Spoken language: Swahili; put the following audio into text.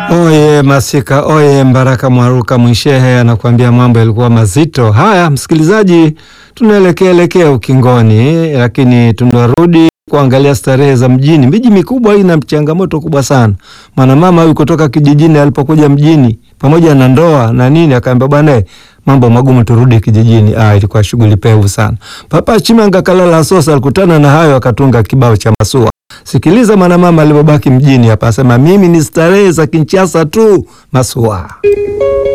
Oye Masika, oye Mbaraka Mwaruka Mwishehe anakuambia mambo yalikuwa mazito. Haya msikilizaji, tunaelekea elekea ukingoni, lakini tunarudi kuangalia starehe za mjini. Miji mikubwa hii ina changamoto kubwa sana. Mwanamama huyu kutoka kijijini alipokuja mjini pamoja na ndoa na nini, akaambia bwana, mambo magumu, turudi kijijini. Ah, ilikuwa shughuli pevu sana. Papa Chimanga Kalala Sosa alikutana na hayo, akatunga kibao cha Masua. Sikiliza mwanamama alipobaki mjini hapa, asema mimi ni starehe za Kinshasa tu, Masua.